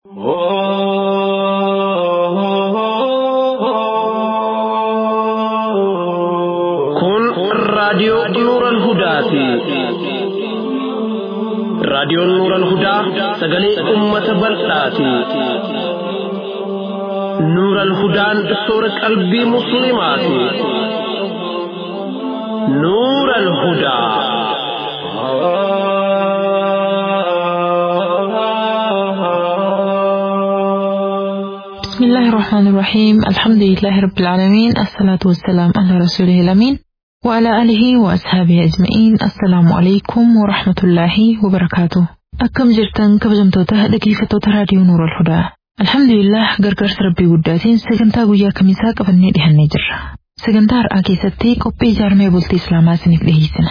Kun raadiyoo Nuuran Hudaati. Raadiyoon Nuuran Hudaa sagalee uummata bal'aati. Nuuran Hudaan soora qalbii Musliimaati. Nuuran Hudaa. بسم الله الرحمن الرحيم الحمد لله رب العالمين الصلاة والسلام على رسوله الأمين وعلى آله وأصحابه أجمعين السلام عليكم ورحمة الله وبركاته أكم جرتن كبجمتوته dhaggeeffattoota raadiyoo nuura alhudaa alhamdulillah gargaarsa rabbii guddaatiin sagantaa guyyaa kamisaa qabannee dhihannee jirra sagantaa har'aa keessatti qophii ijaarmee bultii islaamaa isiniif dhiheessina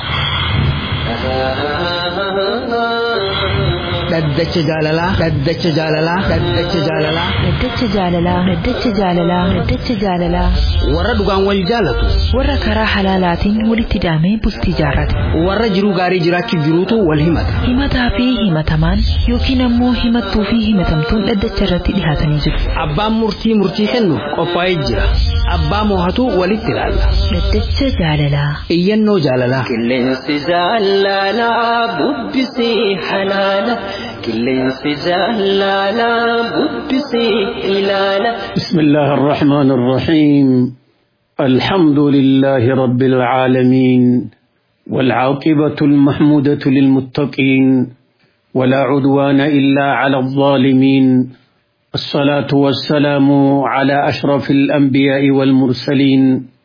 dhaddacha jaalalaa dhaddacha jaalalaa dhaddacha jaalalaa Daddacha jaalalaa Daddacha jaalalaa Daddacha jaalalaa warra dhugaan wal jaalatu warra karaa halaalaatiin walitti hidhamee bultii jaarrate warra jiruu gaarii jiraachuuf jiruutu wal himata himataa fi himatamaan yookiin ammoo himattuu fi himatamtuun dhaddacha irratti dhihaatanii jiru abbaan murtii murtii kennuuf qophaa'ee jira abbaa moohatu walitti ilaalla Daddacha jaalalaa iyyannoo jaalalaa Qilleensi jaalalaa bubbisii halaala. Qilleensi jaalalaa bubbisii ilaala. بسم الله الرحمن الرحيم الحمد لله رب العالمين والعاقبة المحمودة للمتقين ولا عدوان إلا على الظالمين الصلاة والسلام على أشرف الأنبياء والمرسلين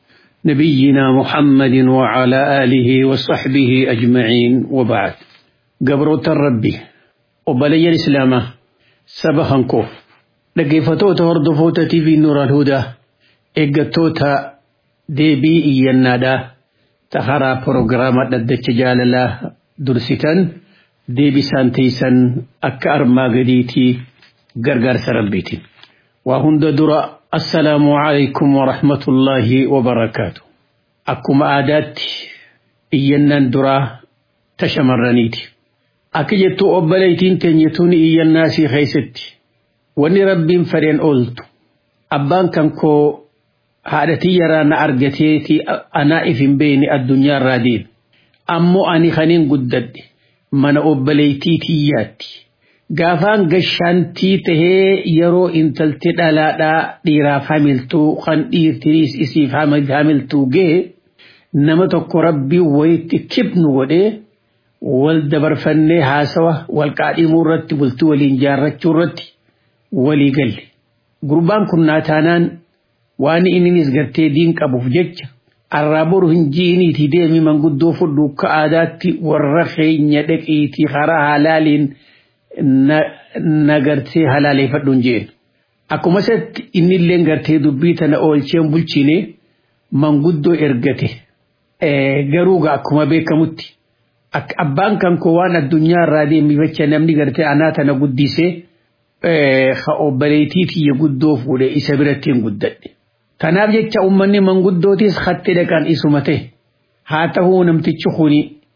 نبينا محمد وعلى آله وصحبه أجمعين وبعد قبرة الربي وبلي الإسلام سبحان كوف dhaggeeffatoota hordoftoota TV Nuuraan Hudaa eeggattoota deebii iyyannaadhaa taharaa proogiraama dhaddacha jaalalaa dursitan deebisaan teessan akka armaa gadiitii gargaarsa rabbiitiin. Waa hunda dura assalaamu alaikum wa rahmatullaahi wa barakaatu. Akkuma aadaatti iyyannaan duraa tashamarraniiti. Akka jettu obboleettiin teenyetuun iyyannaa sii keessatti. wanni rabbiin fedheen ooltu abbaan kan koo haadhatii yaraa na argateeti anaa if hin beekne addunyaa irraa deeme ammoo ani kaniin guddadhe mana obboleettii tiyyaatti gaafaan gashaantii tahee yeroo intalti dhalaadhaa dhiiraaf hamiltuu kan dhiirtiriis isiif hamiltuu ga'e nama tokko rabbii wayitti kibnu godhee wal dabarfannee haasawa wal qaadhimuu irratti bultii waliin jaarrachuu irratti walii galle gurbaan kun naataanaan waan inninis gartee diin qabuuf jecha arraa boru hin jiiniiti deemi manguddoo fudhu akka aadaatti warra keenya dhaqiitii karaa halaaliin na gartee halaaleeffadhuun jeen akkuma isatti innilleen gartee dubbii tana oolcheen bulchine manguddoo ergate garuu akkuma beekamutti abbaan kan koo waan addunyaa irraa deemifacha namni gartee anaa tana guddisee ka obboleettii tiyya guddoo fuudhe isa biratti hin guddadhe. Kanaaf jecha uummanni manguddootis hatti dhaqan isuma ta'e haa ta'uu namtichi kuni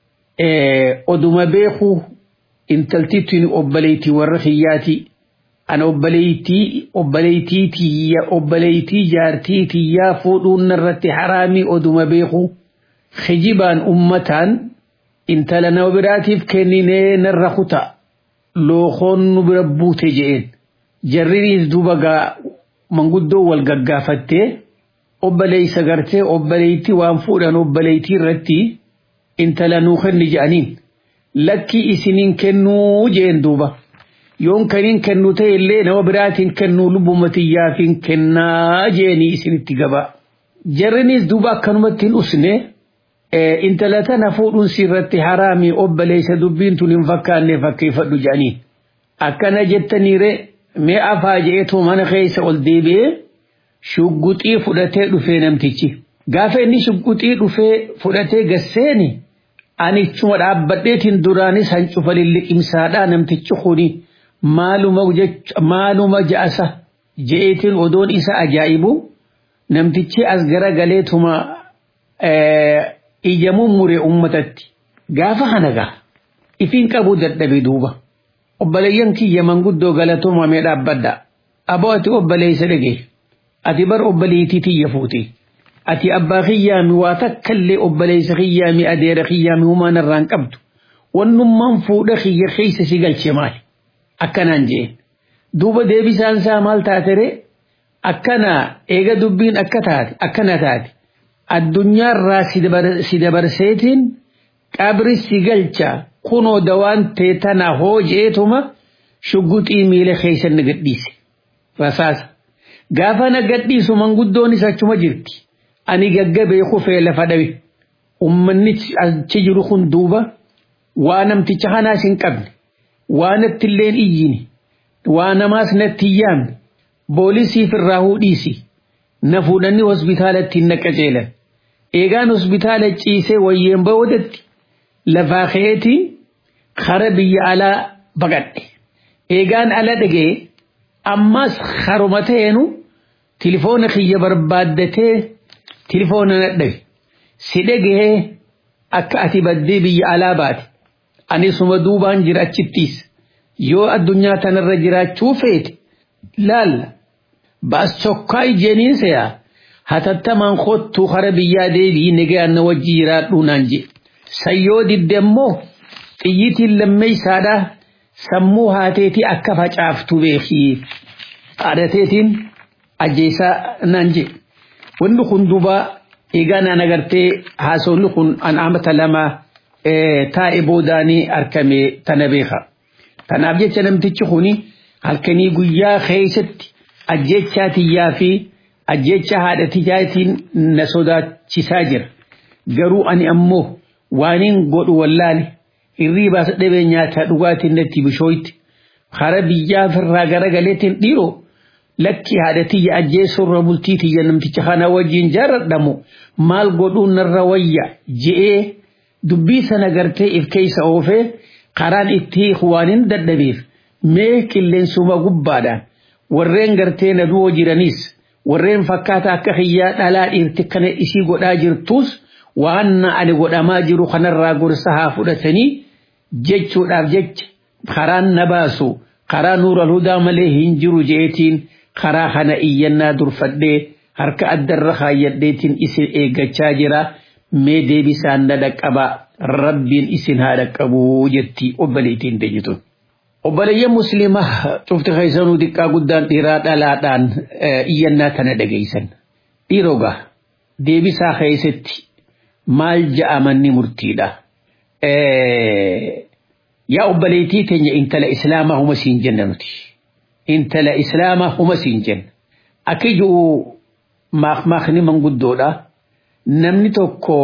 oduma beekuu intalti tuni obboleettii warra kiyyaati. Ana obboleettii obboleettii tiyya obboleettii jaartii tiyyaa fuudhuun irratti haraamii oduma beekuu kijibaan ummataan intala nama biraatiif kenninee narra kutaa. lookoon nu bira buute je'een jarriniis duuba gaa manguddoo wal gaggaafattee obboleeysa gartee obboleeytii waan fuudhan obboleeytii irratti intala nuu kenni je'aniin lakkii isiniin kennuu je'een duuba yoon kaniin kennu ta'e illee nama biraatiin kennuu lubbuma tiyyaafiin kennaa je'anii isinitti gabaa jarriniis duuba akkanumatti hin usne intala tana fuudhuun sirratti haraamii obboleessa dubbiin tun hin fakkaanne fakkeeffadhu jedhanii akkana jettaniire mee afaa je'eetu mana keessa ol deebi'ee shugguxii fudhatee dhufee namtichi gaafa inni shugguxii dhufee fudhatee gasseeni ani ichuma dhaabbadheetiin duraanis hancufa lilliqimsaadhaa namtichi kuni maaluma ja'asa je'eetiin odoon isa ajaa'ibu namtichi as garagaleetuma ija mummure ummatatti gaafa kana gaa ifiin qabu dadhabe duuba obboleeyyan kiyya manguddoo galatoomamee dhaabbadha aboo ati obboleeysa dhage ati bar obboleeytii tiyya fuuti ati abbaa kiyyaami waa takkallee obboleeysa kiyyaami adeera kiyyaami humaan irraan qabdu wannummaan fuudha kiyya keeysa si galche maali akkanaan jeen duuba deebisaan isaa maal taatere akkana eega dubbiin akka taate akkana taate addunyaarraa si dabarseetiin qabri si galcha kunoo dawaan tee tana hoo jeetuma shugguxii miila keeysa na gadhiise rasaasa gaafa na gadhiisu manguddoonis achuma jirti ani gaggabee kufee lafa dhabe ummanni achi jiru kun duuba waa namticha kanaas hin qabne waa nattilleen iyyine waa namaas natti hin yaamne boolisiif irraa hudhiisi na fuudhanii hospitaalatti hin naqaceelan eegaan hospitaala ciisee wayyeen ba'oodatti lafaa ka'eetiin kara biyya alaa baqadhe eegaan ala dhagee ammas haruma ta'eenu tilifoona kiyya barbaaddatee tilifoona nadhabe si dhagee akka ati baddee biyya alaa baate anisuma duubaan jira achittiis yoo addunyaa tanarra jiraachuu feete laalla baas chokkaa ijjeeniin seyaa hatattamaan kottuu kara biyyaa deebii nagaan na wajji jiraadhuu naan je sayyoo didde immoo xiyyitiin lammeeysaadha sammuu haateetii akka facaaftu beekii haadhateetiin ajjeesaa naan je wanni kun duuba eegaa naan agartee haasawni kun an amata lama taa'e boodaanii argame tana beeka tanaaf jecha namtichi kuni halkanii guyyaa keessatti ajjechaa tiyyaa fi ajjecha haadha tiyyaatiin na sodaachisaa jira garuu ani ammoo waaniin godhu wallaale hirriibaas dhabee nyaata dhugaatiin natti bishooyti hara biyyaa firraa garagaleetiin dhiiroo lakki haadha tiyya ajjeessurra bultii tiyya namticha kana wajjin jaaradhamu maal godhuun narra wayya je'ee dubbii sana gartee if keeysa oofee karaan itti waanin dadhabeef mee qilleensuma gubbaadhaan warreen gartee na du'oo jiraniis warreen fakkaata akka hiyyaa dhalaa dhiirti kana isii godhaa jirtus waan ani godhamaa jiru kanarraa gorsa haa fudhatanii jechuudhaaf jecha karaan na baasu karaa nuural hudaa malee hin jiru jeetiin karaa kana iyyannaa durfadhee harka addarra kaayyadheetiin isin eeggachaa jira mee deebisaan na dhaqqabaa rabbiin isin haa dhaqqabuu jetti obboleettiin teenyitun. obboleeyyan musliimaa cufti keessanuu xiqqaa guddaan dhiiraa dhalaadhaan iyyannaa tana dhageeysan dhiirogaa deebisaa keessatti maal ja'amanni murtiidha yaa obboleettii teenya intala islaamaa huma siin jenna nuti intala islaamaa huma siin jenna akka jiru maakmaakni manguddoodha namni tokko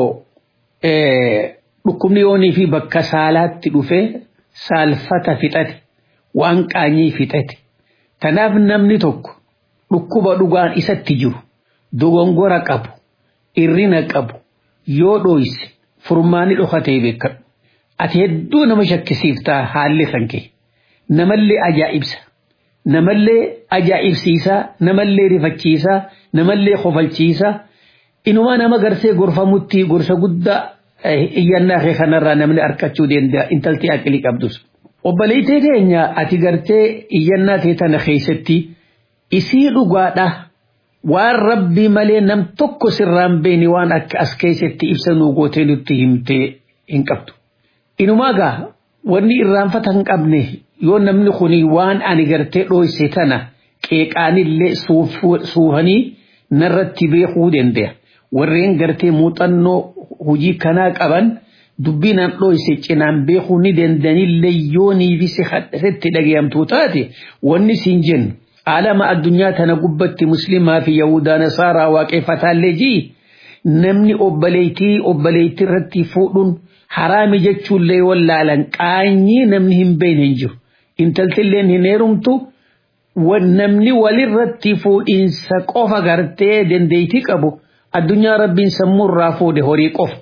dhukkubni yoonii fi bakka saalaatti dhufee saalfata fixate waan qaanyii fixate tanaaf namni tokko dhukkuba dhugaan isatti jiru dogongora qabu irrina qabu yoo dhooyse furmaani dhokatee beekadhu ati hedduu nama shakkisiiftaa haalli kan kee namallee ajaa'ibsa namallee ajaa'ibsiisaa namallee rifachiisaa namallee kofalchiisaa inumaa nama garsee gorfamutti gorsa guddaa iyyannaa kee kanarraa namni argachuu danda'a intalti aqilii qabdus. Obboleettii teenya ati gartee iyyannaa kee tana keessatti isii dhugaadha waan rabbii malee nam tokko sirraan beeni waan akka as keessatti ibsa nuu gootee nutti himtee hin qabdu. Inumaa gaa wanni irraanfata hin qabne yoo namni kuni waan ani gartee dhooyse tana qeeqaanillee suufanii narratti beekuu danda'a. Warreen gartee muuxannoo hojii kanaa qaban dubbinaan dhooyse cinaan beekuu ni dandanillee yoo niifise hadhasetti dhagayamtuu taate wanni siin jennu alama addunyaa tana gubbatti muslimaa fi yahudaa nasaaraa waaqeffataallee jii namni obboleettii obboleettii irratti fuudhuun haraami jechuullee wallaalan qaanyii namni hin beekne hin jiru intaltilleen hin heerumtu namni walirratti fuudhiinsa qofa gartee dandeettii qabu addunyaa rabbiin sammuu irraa fuudhe horii qofa.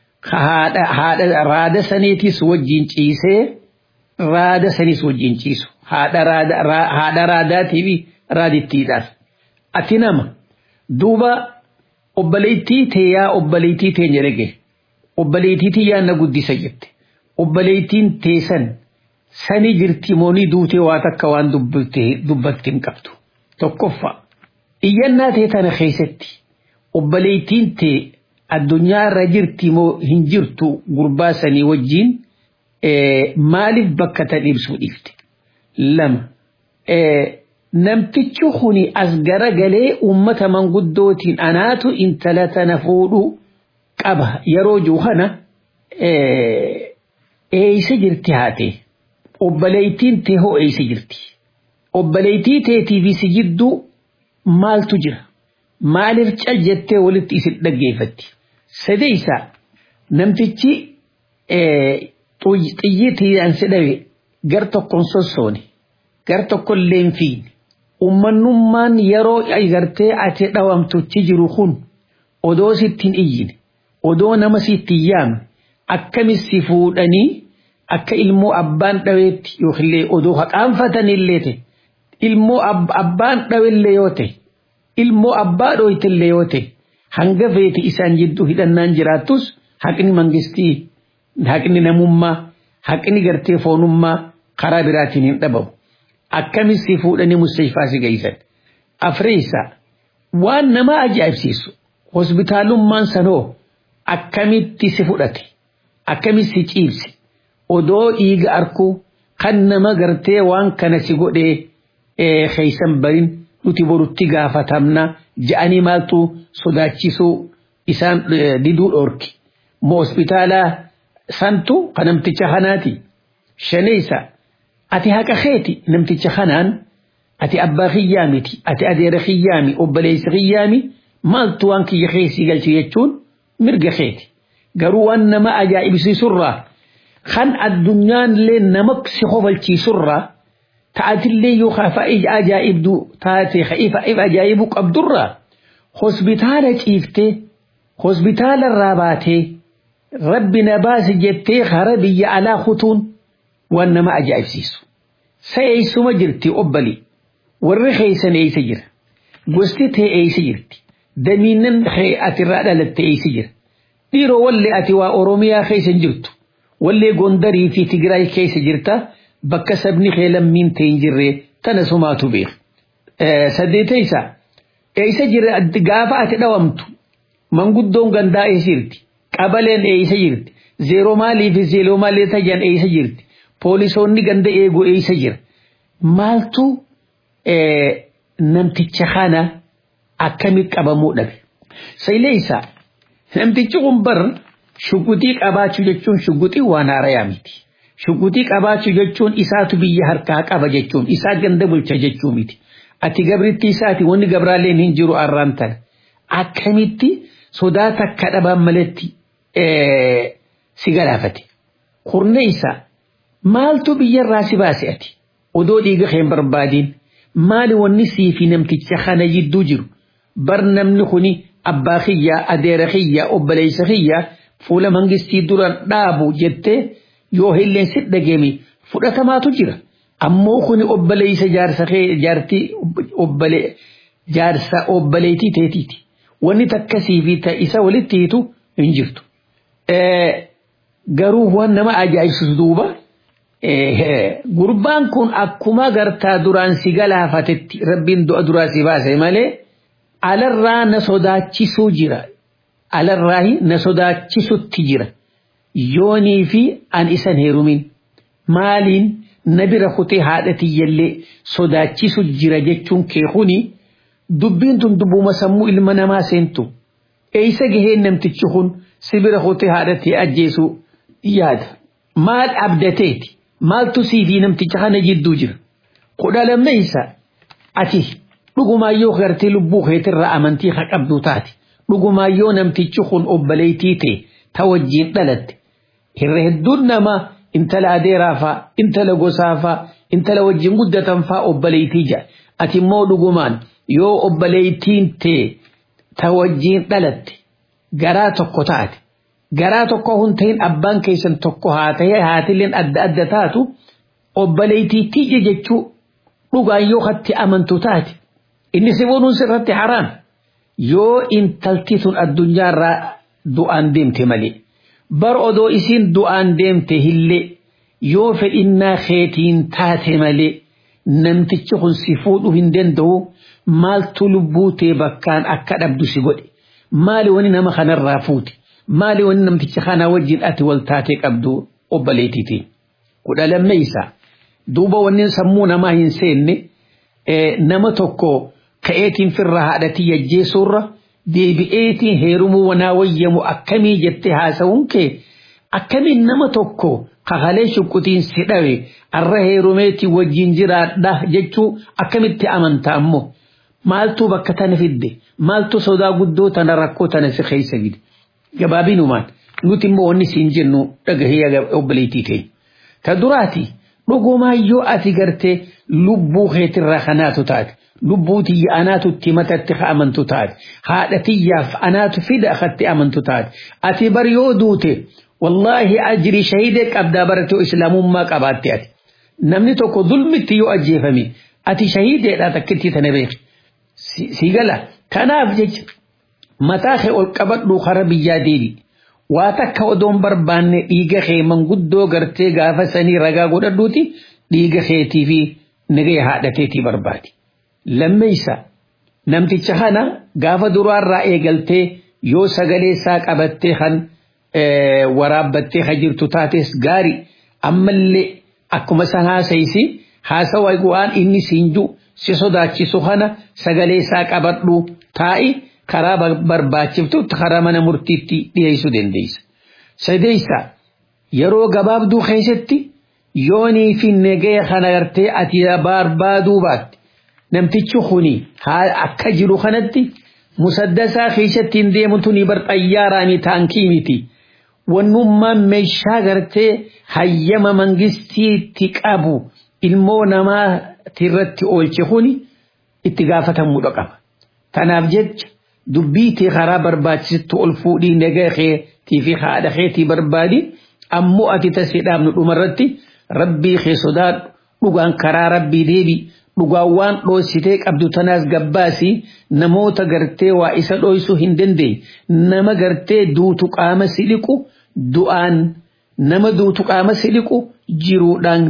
haadha raada saniitis wajjin ciisee raada sanis wajjin ciisu haadha raadaatii fi raadittiidhaas ati nama duuba obboleettii teeyaa obboleettii teenya dhage obboleettii tiyyaa na guddisa jette obboleettiin teessan sani jirti moonii duutee waa takka waan dubbatti hin qabdu. Tokkoffaa iyyannaa ta'e tana keessatti obboleettiin ta'e addunyaa irra jirti moo hin jirtu gurbaa sanii wajjiin maaliif bakka tan ibsuu dhiifte. Lama namtichi kuni as garagalee uummata manguddootiin anaatu intala tana fuudhuu qaba yeroo jiru kana eeysa jirti haate obboleettiin tee hoo eeysa jirti obboleettii teetii fi si jidduu maaltu jira maaliif cal jettee walitti isin dhaggeeffatti sadeeysa namtichi xiyyiitiin si dhabe gar tokkon sossoone gar tokkon leenfiin ummannummaan yeroo agartee ati dhawamtutti jiru kun odoo sittiin iyyine odoo nama sittiin yaamne akkamitti fuudhanii akka ilmoo abbaan dhaweetti yookiillee odoo haqaanfatanillee ta'e ilmoo abbaan dhawellee yoo ta'e ilmoo abbaa dhooytellee yoo ta'e hanga feeti isaan jidduu hidhannaan jiraattus haqni mangistii haqni namummaa haqni gartee foonummaa karaa biraatiin hin dhabamu. akkamitti fuudhanii mustashfaa si geessan. Afreessa waan nama ajaa'ibsiisu hospitaalummaan sanoo akkamitti si fudhate akkamitti si ciibse odoo dhiiga arkuu kan nama gartee waan kana si godhee keeysan barin nuti borutti gaafatamna ja'anii maaltu sodaachisuu isaan diduu dhoorki. Moo hospitaalaa santu kanamticha kanaati. Shaneessa ati haqa keeti namticha kanaan ati abbaa kiyyaa miti ati adeera kiyyaami obboleessa kiyyaami maaltu waan kiyya keessii galchi jechuun mirga keeti garuu waan nama ajaa'ibsiisurraa kan addunyaan illee nama si kofalchiisurraa ta'atillee yookaan fa'ii ajaa'ibdu taate if ajaa'ibu qabdurraa hospitaala ciiftee hospitaala irraa baatee rabbi na baasi jettee hara biyya alaa kutuun waan nama ajaa'ibsiisu. Sa'eessuma jirti obbali warri keeysan eeysa jira gosti tee eeysa jirti damiinnan atirraa dhalatte eeysa jira dhiiroo wallee ati waa oromiyaa keeysan jirtu wallee gondarii fi tigraay keeysa jirta bakka sabni kee lammiin ta'e hin jirre tana sumaatu beeka. Saddeetaysa eeysa jira gaafa ati dhawamtu manguddoon gandaa eeysa jirti qabaleen eeysa jirti zeeroo maalii fi zeeroo maalii tajan eeysa jirti. poolisoonni ganda eegu eeysa jira maaltu namticha kana akkamit qabamuu dhabe sayleeysa namtichi kun bar shuguxii qabaachuu jechuun shuguxii waan haarayaa miti shuguxii qabaachuu jechuun isaatu biyya harkaa qaba jechuun isaa ganda bulcha jechuu miti ati gabritti isaati wanni gabraaleen hin jiru arraan tana akkamitti sodaa takka dhabaan maletti si galaafate kurneeysa maaltu biyyarraa si baase ati odoo dhiiga keen barbaadiin maali wanni sii fi namticha kana jidduu jiru bar namni kuni abbaa kiyyaa adeera kiyyaa obboleessa kiyyaa fuula mangistii duraan dhaabu jettee yoo hilleen si dhageemi fudhatamaatu jira ammoo kuni obboleessa jaarsa jaartii obbole jaarsa obboleetii teetiiti wanni takkasii fi isa walitti hiitu hin jirtu. Garuu waan nama ajaa'ibsiisu duuba gurbaan kun akkuma gartaa duraan si galaafatetti rabbiin du'a duraa si baase malee alarraa na sodaachisuu jira alarraa na sodaachisutti jira yoonii fi an isan heerumin maaliin na bira kutee haadhatiyyallee sodaachisu jira jechuun kee kuni dubbiin tun dubbuma sammuu ilma namaa seentu eeysa gaheen namtichi kun si bira kutee haadhatii ajjeesuu yaada maal abdateeti maaltu sii fi namticha kana jidduu jira kudha lammeeysa ati dhugumaayyoo gartee lubbuu keetirraa amantii haa qabdu taate dhugumaayyoo namtichi kun obboleettii ta'e ta wajjiin dhalatte irra hedduun nama intala adeeraafaa intala gosaafaa intala wajjiin guddatan faa obboleettii jedha ati immoo dhugumaan yoo obboleettiin ta'e ta wajjiin dhalatte garaa tokko taate garaa tokko hun ta'in abbaan keessan tokko haa ta'e haatilleen adda adda taatu obboleettii tiyya jechuu dhugaan yoo hatti amantu taate inni si bonuun sirratti haraam yoo intalti sun addunyaarraa du'aan deemte malee bar odoo isiin du'aan deemte hillee yoo fedhinnaa keetiin taate malee namtichi kun si fuudhuu hin danda'u maaltu lubbuu tee bakkaan akka dhabdu si godhe maali wani nama kanarraa fuute maali wani namticha kana wajjin ati wal taatee qabdu obboleetiitiin kudha lammeeysa duuba wanni sammuu namaa hin seenne nama tokko ka'eetiin firra haadhatii yajjeessuurra deebi'eetiin heerumuu wanaa wayyamu akkamii jettee haasa'uun kee akkamiin nama tokko kakalee shuqqutiin si dhawe arra heerumeetii wajjin jiraadha jechuu akkamitti amantaa ammoo maaltu bakka tana fidde maaltu sodaa guddoo tana rakkoo tana si keessa fide gabaabinumaan nuti immoo wanni siin jennu dhagahee obboleettii teenya. Ta duraati dhugumaa yoo ati gartee lubbuu keetirraa kanaatu taate lubbuu tiyya anaatu itti matatti amantu taate haadha tiyyaaf anaatu fida akkatti amantu taate ati bar yoo duute wallaahi ajrii shahidee qabdaa baratee islaamummaa qabaatte ati namni tokko zulmitti yoo ajjeefame ati shahideedhaa takkitti tana beeki si gala kanaaf jecha mataa kee ol qabadhu kara biyyaa deebi waa takka odoon barbaanne dhiiga kee manguddoo gartee gaafa sanii ragaa godhadhuuti dhiiga keetii fi nagaya haadhateetii barbaadi. Lammeessa namticha kana gaafa duraarraa eegaltee yoo sagalee isaa qabattee kan waraabbattee kan jirtu taates gaari ammallee akkuma san haasayisi haasawa waan inni siinju si sodaachisu kana sagalee isaa qabadhu taa'i karaa barbaachiftutti karaa mana murtiitti dhiyeessuu dandeessa. Sadeessa yeroo gabaabduu keessatti yoonii fi nagaya kana gartee ati barbaaduu baatte namtichi kuni akka jiru kanatti musaddasaa keessatti hin deemtu ni bar xayyaaraa mi taankii miti. Wannummaan meeshaa gartee hayyama mangistiitti qabu ilmoo namaatirratti oolche kuni itti gaafatamuudha qaba. Tanaaf jecha dubbii tee karaa barbaachisutti ol fuudhii nagaa keetii fi haadha keetii barbaadi ammoo ati tasii dhaabnu dhumarratti rabbii kee sodaadhu dhugaan karaa rabbii deebi dhugaan waan dhoositee qabdu tanaas gabbaasi namoota gartee waa isa dhoysuu hin dandeenye nama gartee duutu qaama siliqu du'aan nama duutu qaama siliqu jiruudhaan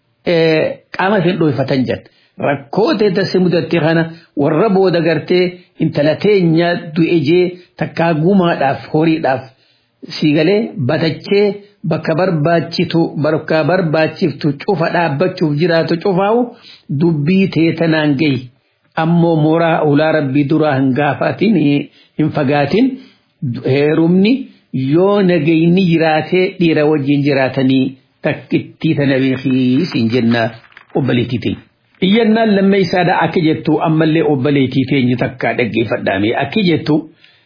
qaama hin dhoyfatan jedha. rakkoo teessee mudatte kana warra booda gartee intala teenya du'e takkaa gumaadhaaf horiidhaaf siigalee batachee bakka barbaachitu bakka barbaachiftu cufa dhaabbachuuf jiraatu cufaawu dubbii teetanaan gahi ammoo mooraa ulaa rabbii duraa hin gaafatin hin fagaatin heerumni yoo nagayni jiraatee dhiira wajjin jiraatanii takkittii tana beekii siin jenna obboleettiitiin. iyyannaan lammeessaadha akka jettu ammallee obboleettii teenye takka dhaggeeffadhaame akka jettu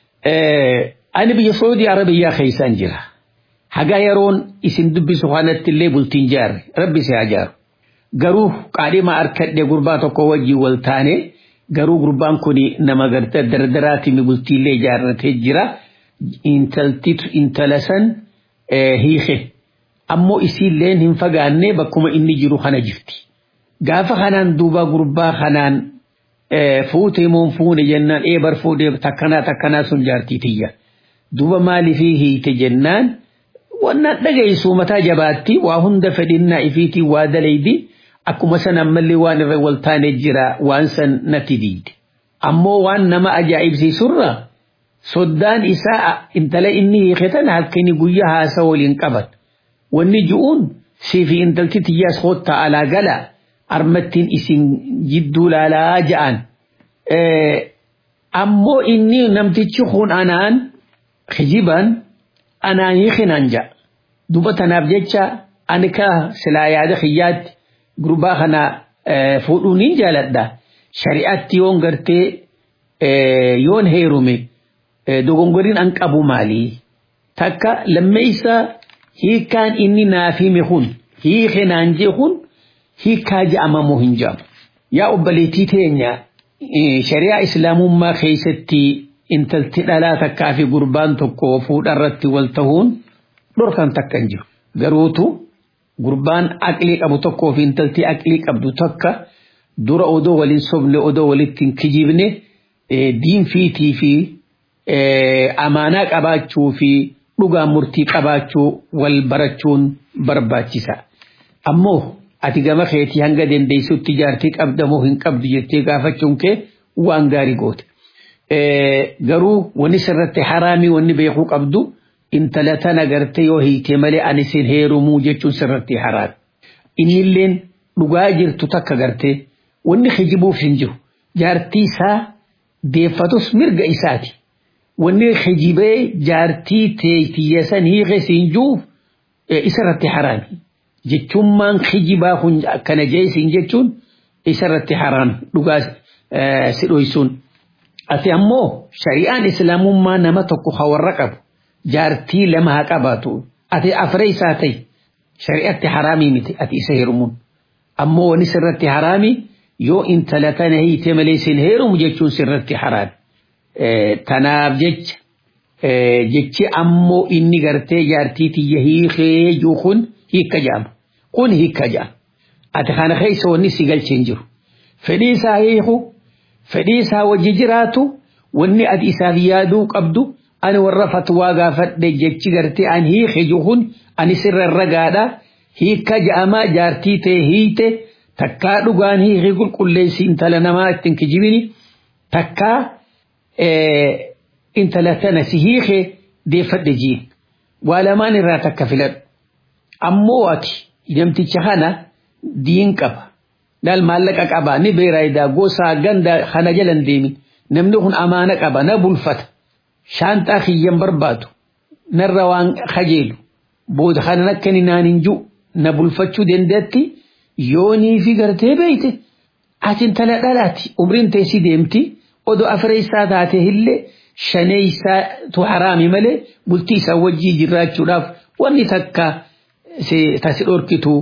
ani biyya Saudi Arabiyaa keessaan jira. Hagaa yeroon isin dubbisu kanatti illee bultiin jaarre rabbi si haa jaaru. Garuu qaadhima harkadhe gurbaa tokko wajjin wal taane garuu gurbaan kun nama gartee dardaraatiin bultiillee ijaarratee jira. Intaltitu intala san hiike. Ammoo isiilleen hin fagaanne bakkuma inni jiru kana jirti. gaafa kanaan duuba gurbaa kanaan fuute moo fuune jennaan eebar fuudhee takkanaa takkanaa sun jaartii tiyya duuba maaliifii hiite jennaan wannan dhagaysu mataa jabaatti waa hunda fedhinnaa ifiitii waa dalaydi akkuma san ammallee waan irra wal taane jira waan san natti diide ammoo waan nama ajaa'ibsiisurra soddaan isaa intala inni hiiketan halkanii guyyaa haasa waliin qaban wanni ju'uun siifi intalti tiyyaas hoottaa alaa galaa armattiin isin jidduu laalaa ja'an ammoo inni namtichi kun anaan kijiban anaan hiikinaan ja'a duba tanaaf jecha ani ka silaa yaada kiyyaatti gurbaa kana fuudhuu niin jaaladha shari'atti yoon gartee yoon heerume dogongoriin an qabu maalii takka lammeeysa hiikaan inni naaf hime kun hiikinaan jee kun hiikaa je'amamoo hin je'amu. Yaa obboleettii teenya shari'aa islaamummaa keessatti intalti dhalaa takkaa fi gurbaan tokko fuudharratti wal ta'uun dhorkan takka hin jiru. Garuutu gurbaan aqlii qabu tokkoo fi intalti aqlii qabdu takka dura odoo waliin sobne odoo walitti hin kijibne diinfiitii fi amaanaa qabaachuu fi dhugaan murtii qabaachuu wal barachuun barbaachisa. ammoo ati gama keetii hanga dandeessutti jaartii qabda moo hin qabdu jettee gaafachuun kee waan gaarii goote. Garuu wanni sirratti haraamii wanni beekuu qabdu intala tana gartee yoo hiite malee ani sin heerumuu jechuun sirratti haraami. Innilleen dhugaa jirtu takka gartee wanni hijibuuf hin jiru. Jaartii isaa deeffatus mirga isaati. Wanni hijibee jaartii teeytiyyeessan hiike siin juuf isarratti haraami. Jechummaan hijibaa kun akkana jeesiin jechuun isarratti haraami dhugaa si dhoysuun. Ati ammoo shari'aan islaamummaa nama tokko hawarra qabu. Jaartii lama haa qabaatu. Ati afree isaa ta'i. Shari'atti haraamii miti ati isa heerumuun. Ammoo wani sirratti haraami yoo intala tana hiite malee sin heerumu jechuun sirratti haraami. Tanaaf jecha jechi ammoo inni gartee jaartii tiyya hiikee jiru kun hiikka jedhama. Kun hiikka jedhama. Ati kana keessa wanni si galchee hin jiru. Fedhii isaa hiiku fedhii isaa wajji jiraatu wanni ati isaaf yaaduu qabdu ani warra fatwaa gaafadhe jechi gartee an hiike jiru kun ani sirra ragaadha hiikka jedhama jaartii ta'e hiite takkaa dhugaan hiike qulqulleessi intala namaa ittiin kijibini takkaa intala tana si hiike deeffadhe jiin waa lamaan irraa takka filadhu ammoo ati namticha kana diin qaba dal maallaqa qaba ni beeraayidaa gosaa ganda kana jalan deemin namni kun amaana qaba na bulfata shaantaa kiyyan barbaadu narra waan kajeelu booda kana akka ni naan hin jiru na bulfachuu dandeetti yoonii fi gartee beeyte ati intala dhalaati umriin teessi deemti odoo afreessaa taate illee shaneessaatu haraami malee bultii isaa wajjii jiraachuudhaaf wanni takka tasi dhorkitu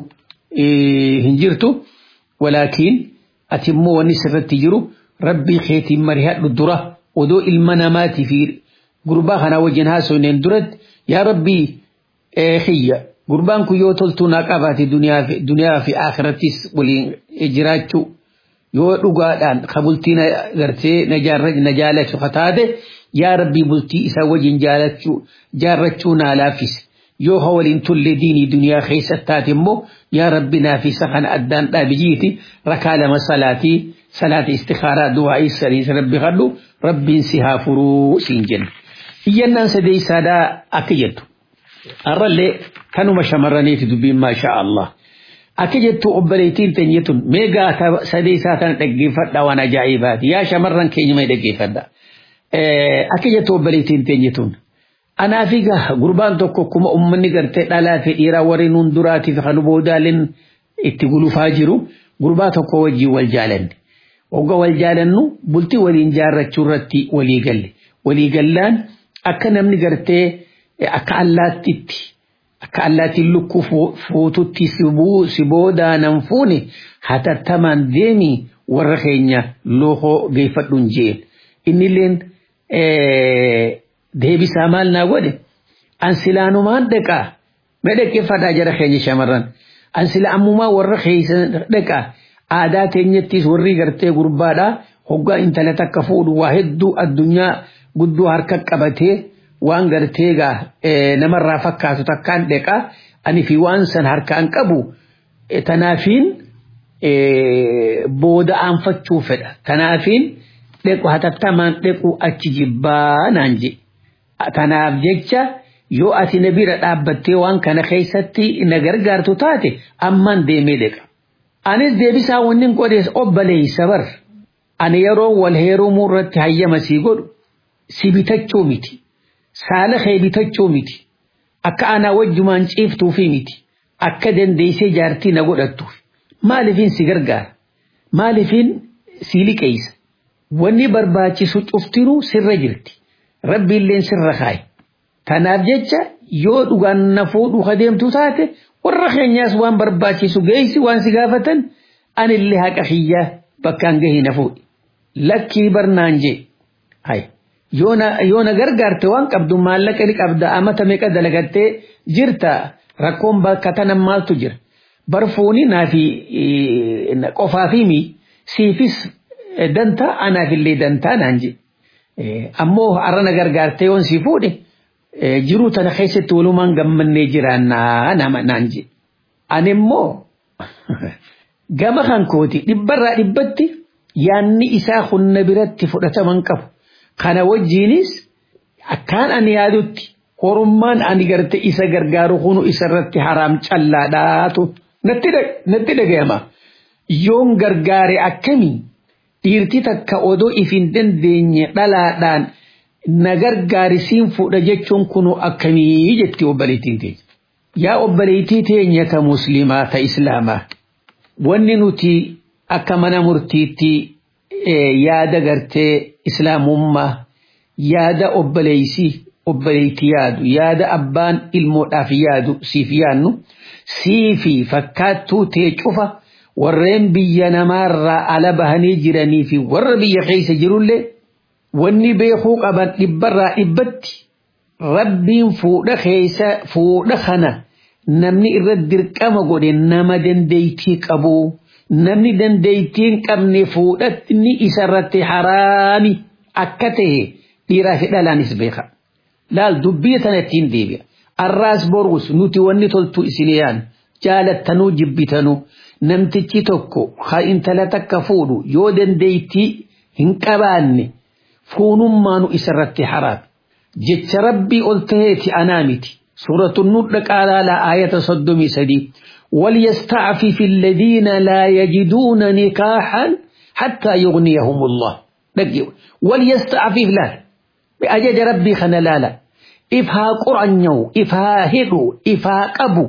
hin jirtu walaakiin ati immoo wanni sirratti jiru rabbii keetiin marihadhu dura odoo ilma namaatii fi gurbaa kanaa wajjin haasofneen duratti yaa rabbii xiyya gurbaan kun yoo toltuu naa qabaate duniyaa fi akhirattis waliin jiraachuu yoo dhugaadhaan ka bultii na gartee na jaalachu ka taate yaa rabbii bultii isaa wajjin jaalachuu jaarrachuu naa laaffise yoo ha waliin tulle diinii duniyaa keessa taate immoo yaa rabbi naafisa kana addaan dhaabijiiti rakaa lama salaatii salaata istikaaraa du'aa'ii sadiis rabbi kadhu rabbiin si haa furuu siin jenna. Iyyannaan sadeessaadhaa akka jettu. Har'allee kanuma shamarraniiti dubbiin maashaa Allah. Akka jettu obboleettiin teenyetun meegaa sadeessaa tana dhaggeeffadhaa waan ajaa'ibaati. Yaa shamarran keenya mee dhaggeeffadhaa. Akka jettu obboleettiin teenyetun. Anaaf egaa gurbaan tokko akkuma uummanni gartee dhalaa fi dhiiraa warri nuun duraatiif kan boodaaleen itti gulufaa jiru gurbaa tokko wajjin wal jaalanne. Wagga wal jaalannu bultii waliin jaarrachuu irratti walii galle. Walii gallaan akka namni gartee akka allaattitti akka allaattiin lukkuu fuututti si boodaa nan fuune hatattamaan deemi warra keenya lookoo geeffadhuun jeen. Innilleen deebisaa maal naa godhe an silaanumaan dhaqaa mee dhaggeeffadhaa jara keenya shamarran an sila ammumaa warra keessa dhaqaa aadaa teenyattis warri gartee gurbaadhaa hoggaa intala takka fuudhu waa hedduu addunyaa guddoo harka qabatee waan gartee gaa namarraa fakkaatu takkaan dhaqaa ani fi waan san harkaan qabu tanaafiin booda aanfachuu fedha tanaafiin dhequ hatattamaan dhequ achi jibbaa naan je tanaaf jecha yoo ati na bira dhaabbattee waan kana keessatti na gargaartu taate amman deemee dheqa. Anis deebisaa wanni godhees obboleessa bar ani yeroo wal heerumuu irratti hayyama sii godhu si bitachuu miti saala kee bitachuu miti akka anaa wajjumaan ciiftuufi miti akka dandeessee jaartii na godhattuuf maaliifin si gargaara maaliifin si liqeessa wanni barbaachisu cuftinuu sirra jirti rabbiilleen sirra kaaye tanaaf jecha yoo dhugaan na fuudhu adeemtu taate warra keenyaas waan barbaachisu geessi waan si gaafatan anillee haqa kiyyaa bakkaan gahii na fuudhi lakkii barnaan jee hay yoo na gargaarte waan qabdu maallaqa ni qabda amata meeqa dalagattee jirta rakkoon bakka tanan maaltu jira barfuuni naafi qofaafi mi siifis dantaa anaafillee dantaa naan jee ammoo har'a na gargaarte yoon si fuudhe jiruu tana keessatti walumaan gammannee jiraannaa nama naan je. Ani immoo gama kan kooti dhibbarraa dhibbatti yaanni isaa hunna biratti fudhataman qabu kana wajjiinis akkaan ani yaadutti horummaan ani garte isa gargaaru kunu isarratti haraam callaadhaatu natti dhagayama yoon gargaare akkamii dhiirti takka odoo if hin dandeenye dhalaadhaan na gargaarisiin fuudha jechuun kunu akkamii jetti obboleettiin teenya. Yaa obboleettii teenya ta muslimaa ta islaamaa wanni nuti akka mana murtiitti yaada gartee islaamummaa yaada obboleeysii obboleettii yaadu yaada abbaan ilmoodhaaf yaadu siif yaannu siifi fakkaattuu tee cufa warreen biyya namaarraa ala bahanii jiranii fi warra biyya keessa jirullee wanni beekuu qaban dhibbarraa dhibbatti rabbiin fuudha keessa fuudha kana namni irra dirqama godhe nama dandeeytii qabu namni dandeeytii hin qabne fuudhatni isarratti haraami akka ta'e dhiiraa fi dhalaanis beeka. laal dubbii tana ittiin deebi'a. Arraas borus nuti wanni toltu isin yaan jaalattanuu jibbitanuu namtichi tokko ha intala takka fuudhu yoo dandeeytii hin qabaanne fuunummaanu isarratti haraami. Jecha rabbii ol taheeti anaa miti. سورة النور قال على آية صدمي سدي وليستعفف الذين لا يجدون نكاحا حتى يغنيهم الله وليستعفف لا بأجد ربي خنا لا لا إفها قرآن إفها هدو إفها قبو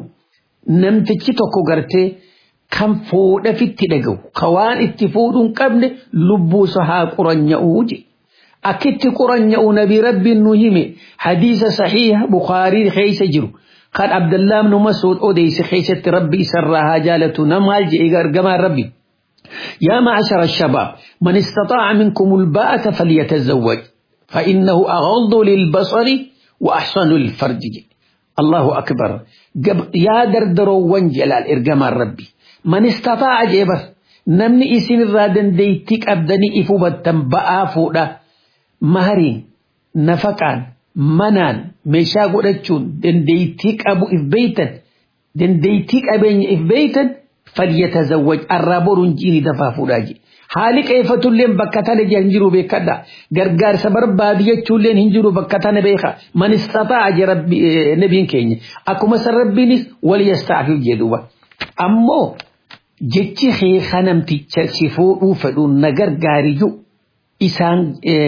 نمتجي توكو غرتي كم فود في التدقو خوان اتفود قبل لبوسها قرآن يوجي أكت قرآن يو نبي ربي النهيم حديث صحيح بخاري خيس جرو قال عبد الله بن مسعود أوديس خيسة ربي سرها جالة نمال جيغر جمال ربي يا معشر الشباب من استطاع منكم الباءة فليتزوج فإنه أغض للبصر وأحسن للفرج الله أكبر يا دردرو وانجلال إرجمال ربي من استطاع جبر نمني إسن الرادن ديتك أبدني إفوبة بآ فودا mahariin nafaqaan manaan meeshaa godhachuun dandeeytii qabu if beeytan dandeeytii qabeenya if beeytan falyatazawwaj arraa boruun jiini dafaa fuudhaa je haali qeeffatulleen bakka tana hin jiru beekadha gargaarsa barbaadu jechuulleen hin jiru bakka tana beeka man istataa je nabiin keenya akkuma san rabbiinis wal yasta'afif jedhuba ammoo jechi keeka namticha si fuudhuu fedhuun na gargaariyyuu isaan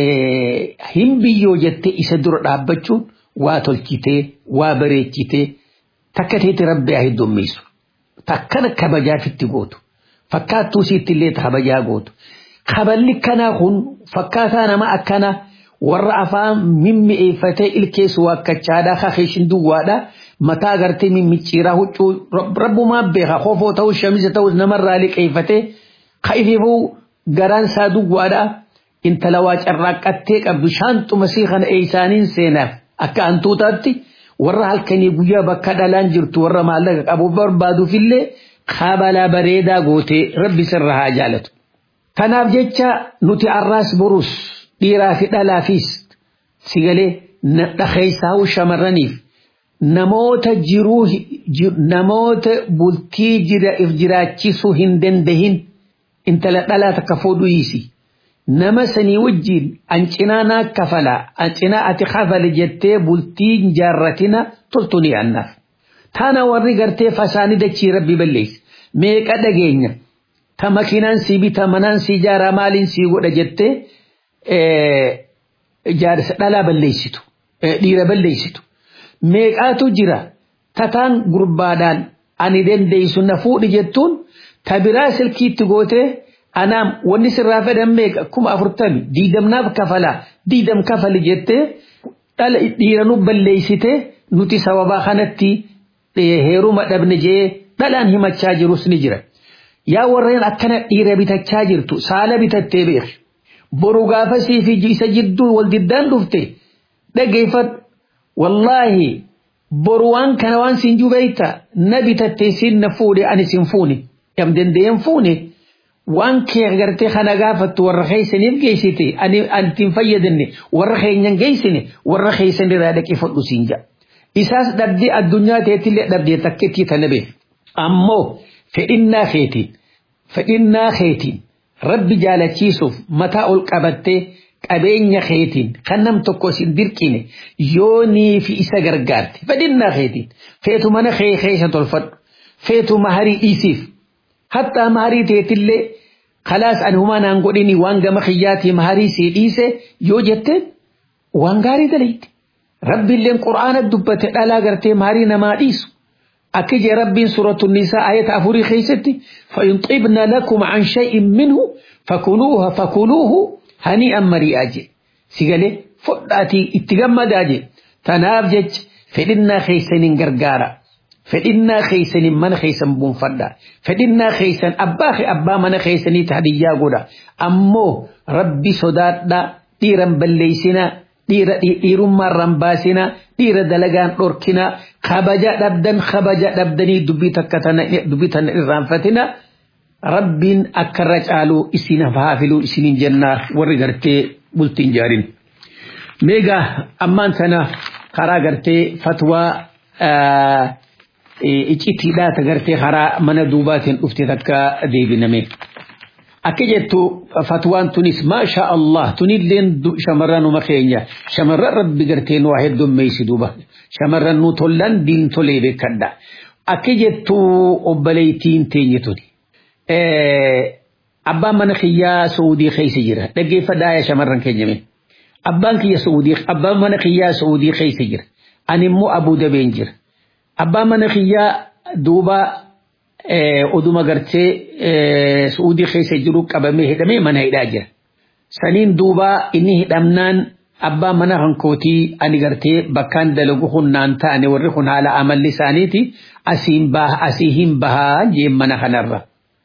hin biyyoo jettee isa dura dhaabbachuun waa tolchitee waa bareechitee takka teeti rabbi haa heddummeessu takkana kabajaafitti gootu fakkaattuu siitti illee kabajaa gootu kaballi kanaa kun fakkaataa nama akkana warra afaan mimmi'eeffatee ilkeessu wakkachaadhaa kakeeshin duwwaadhaa mataa agartee mimmicciiraa huccuu rabbumaa beeka kofoo ta'us shamisa ta'us namarraa liqeeffatee ka ififuu garaan isaa duwwaadhaa intala waa carraaqqattee qabdu shaanxuma sii kana eeysaaniin seenaaf akka hantuutaatti warra halkanii guyyaa bakka dhalaan jirtu warra maallaqa qabu barbaaduufillee kabalaa bareedaa gootee rabbi sirra haa jaalatu. Kanaaf jecha nuti arraas borus dhiiraa fi dhalaafis sigalee dhakeessaa'uu shamarraniif namoota jiruu namoota bultii jira if jiraachisuu hin dandahin intala dhalaa takka fuudhu hiisi. nama sanii wajjin an cinaa naa kafala an cinaa ati kafale jettee bultii jaarratina toltu ni annaaf. Tana warri gartee fasaanii dachii rabbi balleessi. Meeqa dhageenya ta makiinaan sii bita manaan sii jaaraa maaliin sii godha jettee jaarsa dhalaa balleessitu dhiira balleessitu. Meeqaatu jira tataan gurbaadhaan ani dandeessu na fuudhi jettuun ta biraa silkiitti gootee anaam wanni sirraa fedhan meeqa kuma afurtami diidamnaaf kafalaa diidam kafali jettee dhala dhiira nu balleessite nuti sababaa kanatti heeruma dhabne jee dhalaan himachaa jirus ni jira. Yaa warreen akkana dhiira bitachaa jirtu saala bitattee beeki. Boru gaafasii fi isa jidduu wal diddaan dhufte dhageeffadhu. Wallaahi boru waan kana waan siin jubeeyta na bitattee siin na fuudhe ani siin fuune. Yam dandeenye fuune. waan kee agartee kana gaafattu warra keeysaniif geessite ani antiin fayyadamne warra keenyan geessine warra keeysan irraa dhaqee fudhu siin jedha. Isaas dhabdee addunyaa teetillee dhabdee takkittii tana beek. Ammoo fedhinnaa keetiin fedhinnaa keetiin rabbi jaalachiisuuf mataa ol qabattee qabeenya keetiin kan nam tokko sin dirqine yoonii fi isa gargaarte fedhinnaa keetiin feetu mana kee keessa tolfadhu feetu maharii dhiisiif hattaa maharii teetillee khalaas ani humaa naan godhini waan gama kiyyaatii maharii sii dhiise yoo jetteen waan gaarii dalayti rabbiilleen qur'aana dubbate dhalaa gartee maharii namaa dhiisu akka jee rabbiin suuratu nisaa ayata afurii keessatti فإن طبن لكم عن شيء منه فكلوها فكلوه هنيئا مريئا جي سيقالي فضاتي اتقمد جي تناف جج فإنا خيسن غرغارا فإنا خيسن من خيسن بنفدا فإنا خيسن أباخي أبا من خيسن تهديا قولا أمو ربي صدات دا ديرا بليسنا dhiira dhiirummaarraan baasina dhiira dalagaan dhorkina kabaja dhabdan kabaja dhabdanii dubbii takka tana dubbii tana irraanfatina rabbiin akkarra caalu isin hafaa filuu isinin jennaa warri gartee bultiin jaarin. Meegaa ammaan tana karaa gartee fatwaa icitiidhaa ta gartee karaa mana duubaatiin dhufte takka deebiname. akka jettu fatwaan tunis maasha Allah tunilleen shamarran uma keenya shamarran rabbi gartee nu waa heddummeessi duuba shamarran nu tollan diin tolee beekadha akka jettu obboleettiin teenye tuni. Abbaan mana kiyyaa Saudii keessa jira dhaggeeffadhaa yaa shamarran keenyame. Abbaan kiyya Saudii abbaan mana kiyyaa Saudii keessa jira ani immoo Abuu Dabeen jira. Abbaan mana kiyyaa duuba oduma gartee suudii keessa jiru qabamee hidhamee mana hidhaa jira. Saniin duuba inni hidhamnaan abbaa mana hankootii ani gartee bakkaan dalagu hunnaan ta'ani warri kun haala amalli isaaniiti asiin baha asii hin bahaa jeen mana kanarra.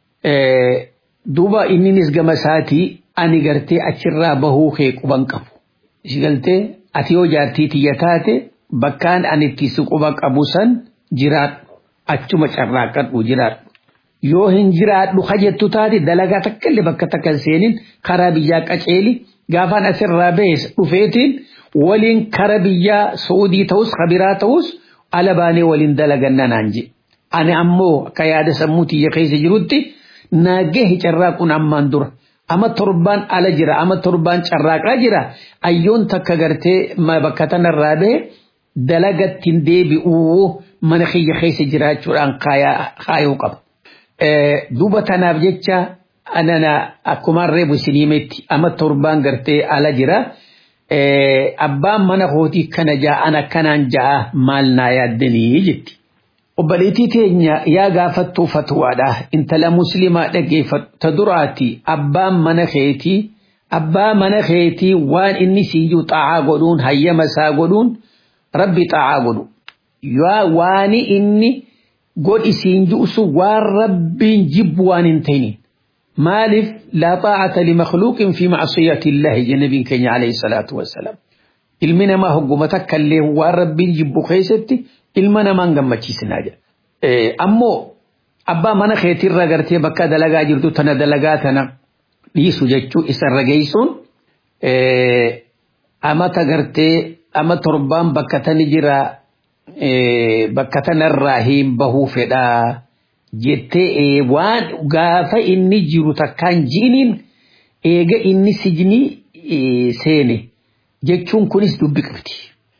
Duuba inninis gama isaatii ani gartee achirraa bahuu kee quban qabu. Ishi galtee ati yoo jaartii tiyya taate bakkaan ani itti si quba qabu san jiraadhu. achuma carraaqqadhu jiraadhu. Yoo hin jiraadhu kajettu taate dalagaa takka illee bakka takka hin seenin karaa biyyaa qaceeli gaafaan asirraa bahes dhufeetiin waliin kara biyyaa Saudii ta'us kabiraa ta'us ala baanee waliin dalaganna naan je. Ani ammoo akka yaada sammuu tiyya keessa jirutti naagee carraaquun ammaan dura. Ama torbaan ala jira ama torbaan carraaqaa jira ayyoon takka gartee bakka tanarraa bahe dalagattiin deebi'uu mana kiyya keessa jiraachuudhaan kaayuu qaba. Duuba tanaaf jecha anana akkumaan reebu isiniimetti ama torbaan gartee ala jira. Abbaan mana kootii kana ja'a ana kanaan ja'a maal naa yaaddanii jetti. Obboleettii teenya yaa gaafattuu fatwaadha. Intala musliimaa dhaggeeffatu ta duraati abbaan mana keetii abbaa mana keetii waan inni siyyuu xaa'aa godhuun hayyama isaa godhuun rabbi xaa'aa godhu. yaa waani inni godhi siin ju'usu waan rabbiin jibbu waan hin ta'inin maaliif laa xaa'ata limakhluuqin fi macsiyati illaahi jennabiin keenya alayhi salaatu wassalaam ilmi namaa hogguma takka illee waan rabbiin jibbu keessatti ilma namaan gammachiisinaa jedha ammoo abbaa mana keetirra gartee bakka dalagaa jirtu tana dalagaa tana dhiisu jechuu isarra geessuun amata gartee ama torbaan bakka tani jira bakka tanarraa hin bahuu fedhaa jettee waan gaafa inni jiru takkaan jiiniin eega inni sijnii seene jechuun kunis dubbi qabdi.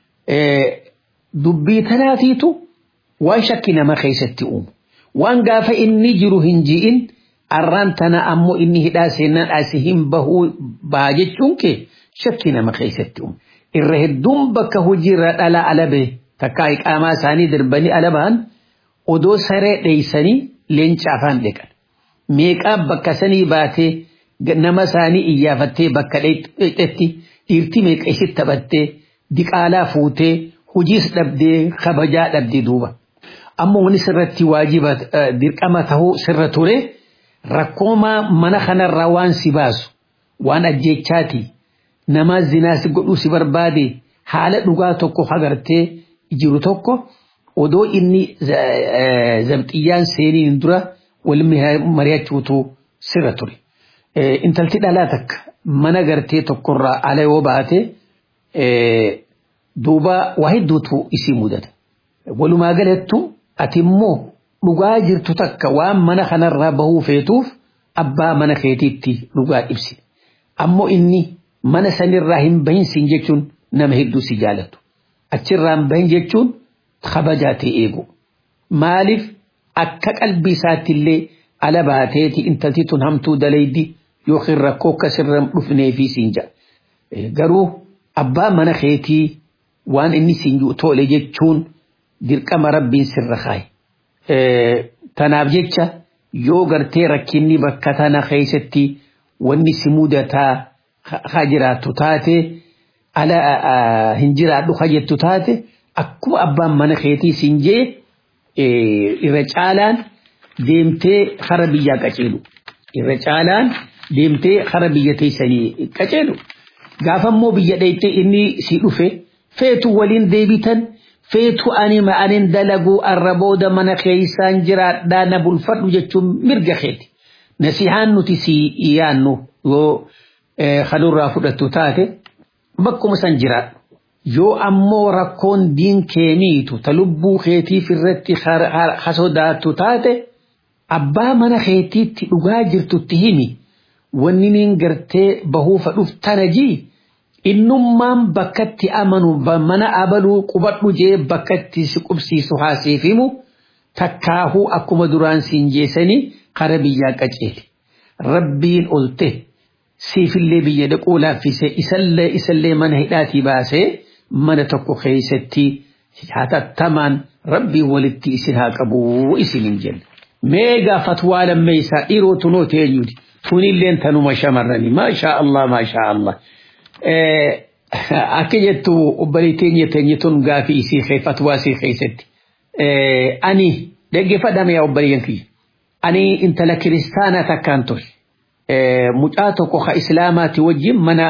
Dubbii tanaatiitu waan shakki nama keessatti uumu. Waan gaafa inni jiru hin ji'in arraan tana ammoo inni hidhaa seenaan asii hin bahuu baha jechuun kee shakki nama keessatti uumu. Irra hedduun bakka hojiirra dhala ala bahe. takka iqaamaa isaanii darbanii ala bahan odoo saree dheeysanii leenca afaan dhiqan. Meeqaa bakka sanii baatee nama isaanii iyyaafattee bakka dheetti dhiirti meeqa isitti taphattee diqaalaa fuutee hojiis dhabdee kabajaa dhabdee duuba. Amma wani sirratti waajiba dirqama tahuu sirra ture rakkoomaa mana kanarraa waan si baasu waan ajjechaati nama zinaasi godhuu si barbaade haala dhugaa tokko hagartee jiru tokko odoo inni zabxiyyaan seeniin dura wal mari'achuutu sirra ture. Intalti dhalaa takka mana gartee tokkorraa ala yoo baate duuba waa hedduutu isii mudata. Walumaa galattu ati immoo dhugaa jirtu takka waan mana kanarraa bahuu feetuuf abbaa mana keetiitti dhugaa ibsi. Ammoo inni mana sanirraa hin bahinsin jechuun nama hedduu si jaalatu. Achirraa hin bahin jechuun kabajaa ta'e eegu. Maaliif akka qalbii isaattillee ala baateeti intalti tun hamtuu dalaydi yookiin rakkoo akkasirra dhufnee fi siin jedha. Garuu abbaa mana keetii waan inni siin tole jechuun dirqama rabbiin sirra kaaye. Tanaaf jecha yoo gartee rakkinni bakka tana keessatti wanni si mudataa haa jiraattu taate ala hin jiraadhu haa jettu taate akkuma abbaan mana keetii siin jee irra caalaan deemtee hara biyyaa qaceelu. Irra caalaan deemtee hara biyya teessanii qaceelu. Gaafa immoo biyya dheeytee inni si dhufe feetu waliin deebitan feetu ani ma'anin dalaguu arra booda mana keessaan jiraadhaa na bulfadhu jechuun mirga keeti. Nasihaan nuti si yaannu yoo kanurraa fudhattu taate bakkuma san jiraadhu. Yoo ammoo rakkoon diin keemiitu ta lubbuu keetiif irratti hasodaattu taate abbaa mana keetiitti dhugaa jirtutti himi wanni niin gartee bahuufa dhuftana jii innummaan bakkatti amanu mana abaluu qubadhu jee bakkatti si qubsiisu haasiif himu takkaahuu akkuma duraan siin jeesanii kara biyyaa qaceeli. Rabbiin olte siifillee biyya dhaquu laaffise isallee isallee mana hidhaatii baasee mana tokko keessatti hatattamaan rabbiin walitti isin haa qabu isin hin jenne. Meegaa fatwaa lammeessaa dhiiroo tunoo teenyuti. Tunilleen tanuma shamarranii maashaa Allah maashaa Allah. Akka jettu obboleettii teenya teenya tun gaafii isii kee fatwaa isii keessatti. Ani dhaggeeffadhame yaa obboleeyyan kiyya. Ani intala kiristaanaa takkaan ture. Mucaa tokko ka islaamaati wajjin mana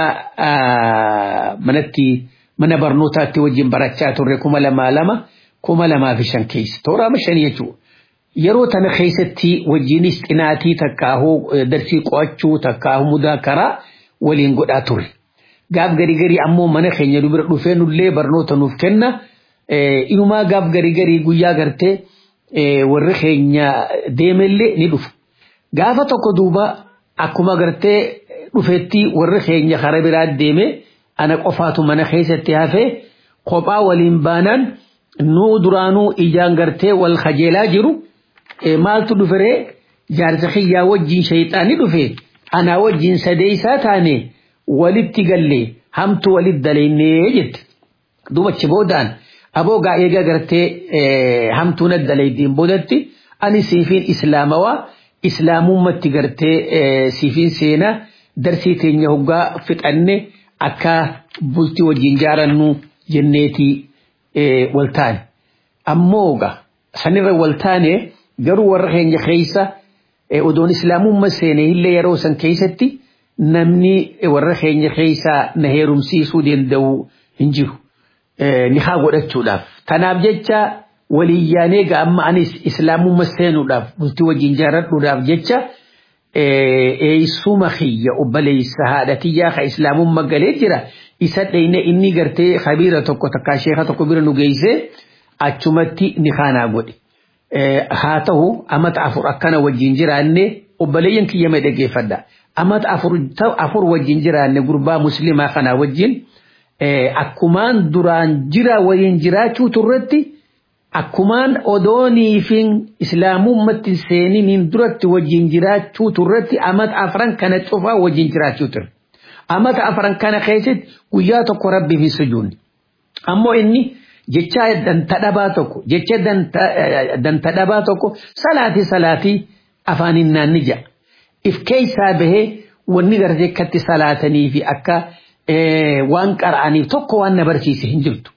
manatti mana barnootaatti wajjin barachaa turre kuma lamaa lama kuma lamaa fi shan keessa. Tooraama shan jechuudha. Yeroo tana keessatti wajjinis xinaatii takkaahuu darsii qo'achuu takkaahuu mudaakaraa waliin godhaa ture. Gaaf garii garii ammoo mana keenya dubira dhufee nullee barnoota nuuf kenna. Inumaa gaaf garii garii guyyaa gartee warri keenya deemellee ni dhufu. Gaafa tokko duuba akkuma gartee dhufeetti warri keenya kara biraa deeme ana qofaatu mana keessatti hafee kophaa waliin baanaan nuu duraanuu ijaan gartee wal kajeelaa jiru. maaltu dhuferee jaarsa kiyyaa wajjin shayxaani dhufe anaa wajjin sadeeysaa taane walitti galle hamtu walit dalaynee jette dubachi boodaan aboogaa eega gartee hamtuun addalaydiin boodatti ani siifiin islaamawaa islaamummatti gartee siifiin seenaa darsii teenya hoggaa fixanne akka bultii wajjin jaarannu jenneetii waltaane ammooga sanirra waltaane garuu warra keenya keessa odoon islaamummaa seene illee yeroo san keessatti namni warra keenya keessa na heerumsiisuu danda'u hin jiru. Ni haa godhachuudhaaf. Tanaaf jecha waliyyaanee ga'amma anis islaamummaa seenuudhaaf bultii wajjin jaaradhuudhaaf jecha eeysuma kiyya obboleessa haadha tiyyaa ka islaamummaa galee jira. Isa dheyne inni gartee kabiira tokko takkaa sheeka tokko bira nu geessee achumatti ni kaanaa godhe. haa ta'u amata afur akkana wajjin jiraanne obboleeyyan kiyya mee dhaggeeffadha. Amata afur wajjin jiraanne gurbaa muslimaa kana wajjin akkumaan duraan jira waliin jiraachuu turretti akkumaan odooniifin islaamummatti seeniniin duratti wajjin jiraachuu turretti amata afran kana cufaa wajjin jiraachuu turre. Amata afran kana keessatti guyyaa tokko rabbiif hin sujuunne. Ammoo inni jecha danta dhabaa tokko jecha danta dhabaa tokko salaatii salaatii afaaniin naanni ja'a. If keessaa bahee wanni gartee akkatti salaatanii fi akka waan qara'aniif tokko waan na barsiise hin jirtu.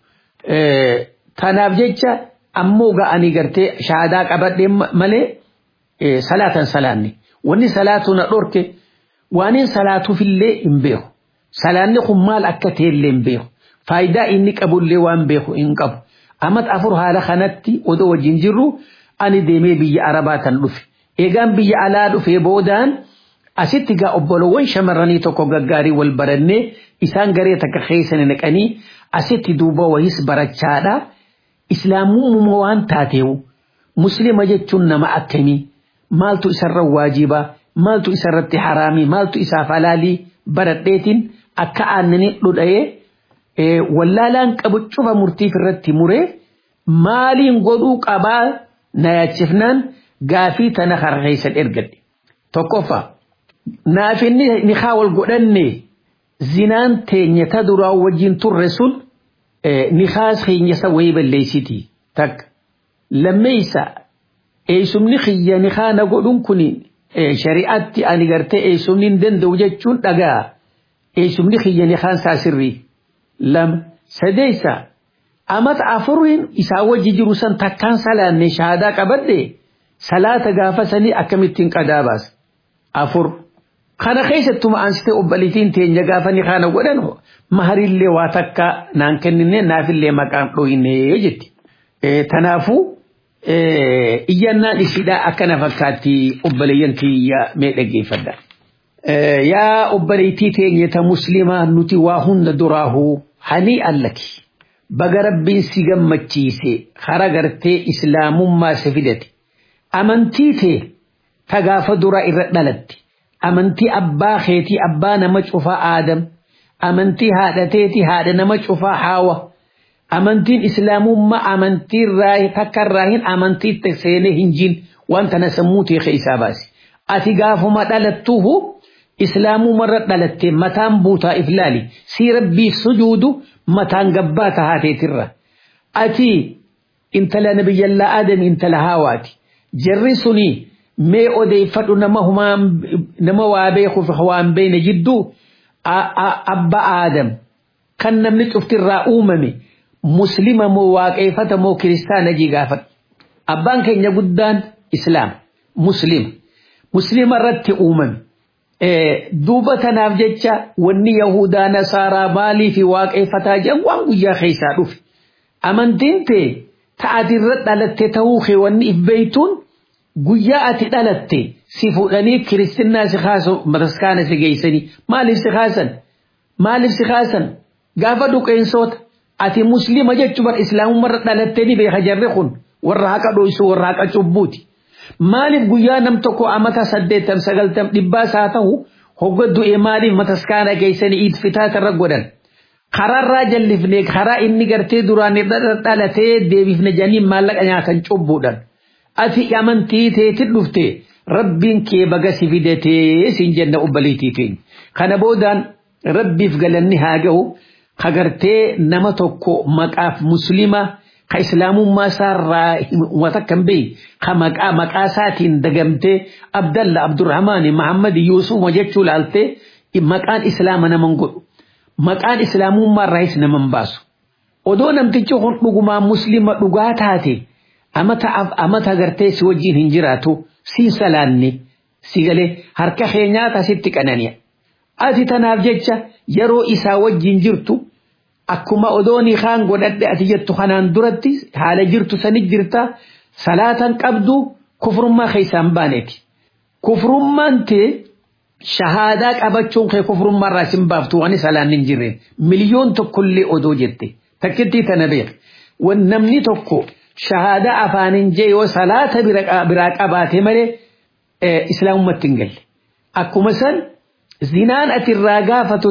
Tanaaf jecha ammoo ga'anii gartee shaadaa qabadhee malee salaatan salaanne. Wanni salaatu na dhorke waaniin salaatuufillee hin beeku. Salaanni kun maal akka ta'ellee hin beeku. faayidaa inni qabullee waan beeku hin qabu. Amat afur haala kanatti odoo wajjin jirru ani deemee biyya Arabaa tan dhufe. Eegaan biyya alaa dhufee boodaan asitti gaa obbolowwan shamarranii tokko gaggaarii wal barannee isaan garee takka keessan naqanii asitti duuba wayis barachaadha. Islaamummaa waan taateewu muslima jechuun nama akkamii maaltu isarra waajibaa maaltu isarratti haraamii maaltu isaaf halaalii baradheetiin akka aannanii dhudha'ee wallaalaan qabu cufa murtiif irratti muree maaliin godhuu qabaa na yaachifnaan gaafii tana harreessan ergadhe tokkoffaa naaf inni ni haa wal godhanne zinaan teenya ta duraa wajjin turre sun ni haa keenyasa wayii balleessiti takka lammeeysa eesumni kiyya ni haa na godhun kun shari'aatti ani gartee eesumni hin danda'u jechuun dhagaa eesumni kiyya ni haan saasirrii lama sadeeysa amata afuriin isaa wajji jiru san takkaan salaanne shahaadaa qabadde salaata gaafa sanii akkamittiin qadaa baasa afur kana keessattuma ansitee obbalitiin teenya gaafa ni kana godhan maharillee waa takka naan kennine naafillee maqaan dhoyine jetti tanaafuu iyyannaan isiidhaa akkana fakkaatti obboleeyyan kiyya mee dhaggeeffadha. Yaa obboleettii teenya ta muslimaa nuti waa hunda duraahu hanii allaki. Baga rabbiin si gammachiise hara gartee islaamummaa si fidate. Amantii tee ta gaafa duraa irra dhalatte. Amantii abbaa keetii abbaa nama cufaa aadam. Amantii haadhateeti haadha nama cufaa haawa. amantiin islaamummaa amantii irraa takka irraa hin amantii seenee hin jiin wanta na sammuu teekee isaa baase. Ati gaafuma dhalattuuhu islaamumarra dhalatte mataan buutaa iflaali sii rabbiif sujuudu mataan gabbaa tahaateetirra. Ati intala nabiyyallaa aadami intala haawaati. Jarri suni mee odeeffadhu nama humaan nama waa beekuuf waan beekne jidduu abba aadam kan namni cuftirraa uumame. muslima moo waaqeeffata moo kiristaana jii gaafadhu. Abbaan keenya guddaan islaam muslima. Muslima irratti uumame. Duuba tanaaf jecha wanni Yahudaa Nasaaraa maalii fi waaqeeffataa jedhan waan guyyaa keessaa dhufe. Amantiin tee ta'ati irra dhalatte ta'uu kee wanni if beeytuun guyyaa ati dhalatte si fuudhanii kiristinnaa si kaasu mataskaana si geessanii maaliif si kaasan? Maaliif si kaasan? Gaafa duqeensoota. ati muslima jechuun bar islaamummarra dhalattee ni beeka jarri kun warra haqa dho'isu warra haqa cubbuuti. Maaliif guyyaa nam tokko amata saddeettam sagaltam dhibbaas haa ta'u hogga du'e maaliif mataskaana geessanii iid fitaatarra godhan. Karaarraa jallifnee karaa inni gartee duraan dhalatee deebifne janiin maallaqa nyaatan cubbuudhaan. Ati amantii teetiin dhufte rabbiin kee baga si fidatee siin jenna obbaliitii keenya. Kana boodaan rabbiif galanni haa gahu. kagartee nama tokko maqaaf muslima ka islaamummaa isaarraa wata kan beeyi ka maqaa maqaa isaatiin dagamtee abdalla abdurrahmaani mahammadi yuusuma jechuu laaltee maqaan islaama naman godhu maqaan islaamummaa irraayis naman baasu odoo namtichi kun dhugumaa muslima dhugaa taate amata amata gartee si wajjiin hin jiraatu siin salaanne si galee harka keenyaata sitti qanani'a. Ati tanaaf jecha yeroo isaa wajjin jirtu akkuma odoonii kaan godhadhe ati jettu kanaan duratti haala jirtu sanit jirta salaatan qabdu kufrummaa keessaan baaneeti. Kufrummaan tee shahaadaa qabachuun kee kufrummaa irraa sin baaftu waan salaan hin jirreen miliyoon tokkollee odoo jette takkittii tana beeka. Namni tokko shahaadaa afaanin jee yoo salaata biraa qabaate malee islaamummaatti hin galle. Akkuma san zinaan ati irraa gaafatu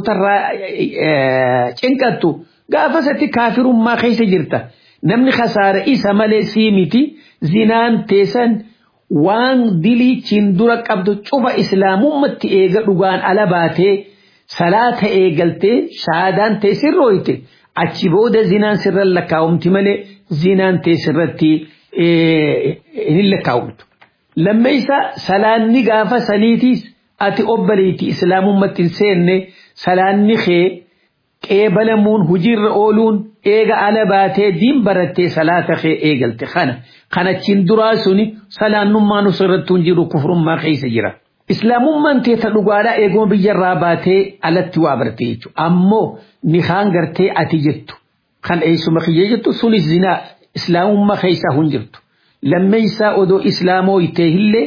tarraa cinqattu gaafa satti kaafirummaa keessa jirta namni khasaara isa malee sii miti zinaan teessan waan diliichiin dura qabdu cufa islaamummatti eega dhugaan ala baatee salaata eegaltee shahaadaan teessirrooyte achi booda zinaan sirran lakkaa'umti malee zinaan teessirratti hin lakkaa'umtu. Lammeessa salaanni gaafa saniitiis ati obbaliiti islaamummatti hin seenne salaanni kee qeebalamuun hojiirra ooluun eega ala baatee diin barattee salaata kee eegalte kana kanachiin duraa suni salaannummaan osoo hin jiru kufrummaa keessa jira. Islaamummaan teeta dhugaadhaa eeguma biyyarraa baatee alatti waa barte jechuudha. Ammoo ni kaan gartee ati jettu kan eessuma kiyya jettu sunis zinaa islaamummaa keessaa hin jirtu. Lammeessaa odoo islaamoo ittee illee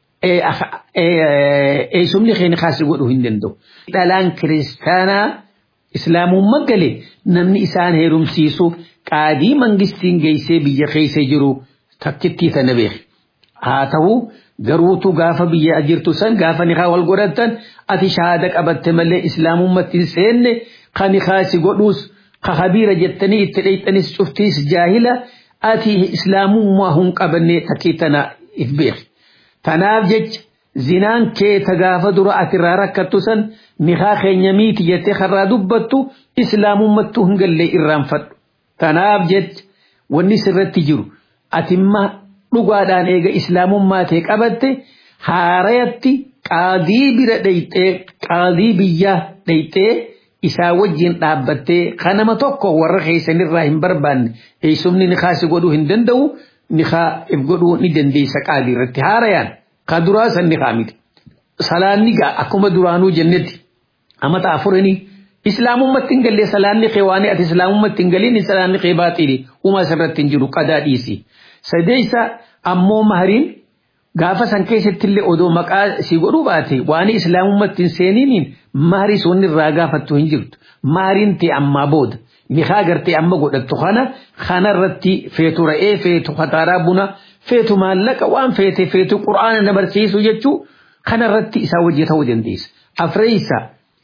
eessumni keenya kaasi godhuu hin danda'u. Dhalaan kiristaanaa islaamummaa galee namni isaan heerumsiisu qaadii mangistiin geessee biyya keessa jiru takkittii tana beeki. Haa ta'u garuutu gaafa biyya jirtu san gaafa nikaa wal godhatan ati shahaada qabatte malee islaamummaatti hin seenne kan nikaa si godhuus ka habiira jettanii itti dheeyxanis cuftiis jaahila ati islaamummaa hin qabanne takkii tana if beeki. Tanaaf jecha zinaan kee ta gaafa dura ati irraa rakkattu san nikaa keenya miiti jettee karraa dubbattu islaamummattuu hin galle irraanfadhu. Tanaaf jecha wanni sirratti jiru atimma dhugaadhaan eega islaamummaa ta'e qabatte haarayatti qaadii bira dheyxee qaadii biyyaa dheyxee isaa wajjin dhaabbattee kanama tokko warra keessanirraa hin barbaanne eessumni nikaa si godhuu hin danda'u nikaa if godhuu ni dandeessa qaadii irratti haarayaan ka duraa san nikaa miti. Salaanni gaa akkuma duraanuu jennetti amata afuranii islaamummatti hin galle salaanni kee waan ati islaamummatti hin galin salaanni kee baaxili uumaa isarratti hin jiru qadaa dhiisi. Sadeessa ammoo mahariin gaafa san keessatti illee odoo maqaa si godhuu baate waan islaamummatti hin seeniiniin maharii sunni irraa gaafattu hin jirtu. Mahariin ta'e ammaa booda nikaa gartee amma godhattu kana kanarratti feetu ra'ee feetu kataaraa buna feetu maallaqa waan feete feetu qura'aana na barsiisu jechuu kanarratti isaa wajji ta'uu dandeessa. Afreessa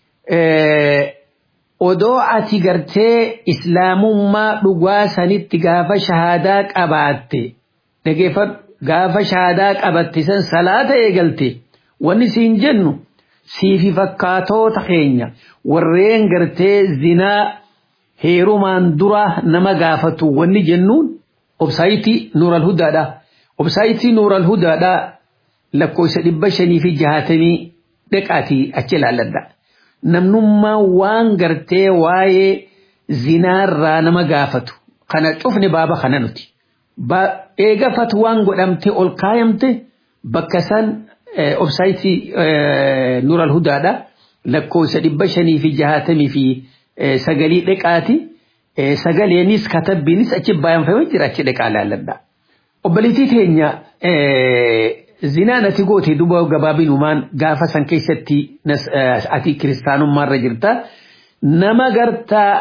odoo ati gartee islaamummaa dhugaa sanitti gaafa shahaadaa qabaatte dhageeffadhu gaafa shahaadaa qabatte san salaata eegalte wanni siin jennu siifi fakkaatoota keenya warreen gartee zinaa heerumaan dura nama gaafatu wanni jennuun obsaayitii nuural hudaadha. Obsaayitii nuural hudaadha lakkoofsa dhibba shanii fi jahatamii dhaqaatii achi ilaalladha. namnummaa waan gartee waa'ee zinaarraa nama gaafatu kana cufne baaba kana nuti. Eega fatwaan godhamte ol kaayamte bakka san obsaayitii nuural hudaadha lakkoofsa dhibba shanii fi jahatamii fi sagalii dhaqaati. Sagaleenis katabbiinis achi baay'anfamee jira achi dhaqaa laalladha. Obboliitii teenya zinaan ati goote duba gabaabinumaan gaafa san keessatti ati kiristaanummaarra jirta nama gartaa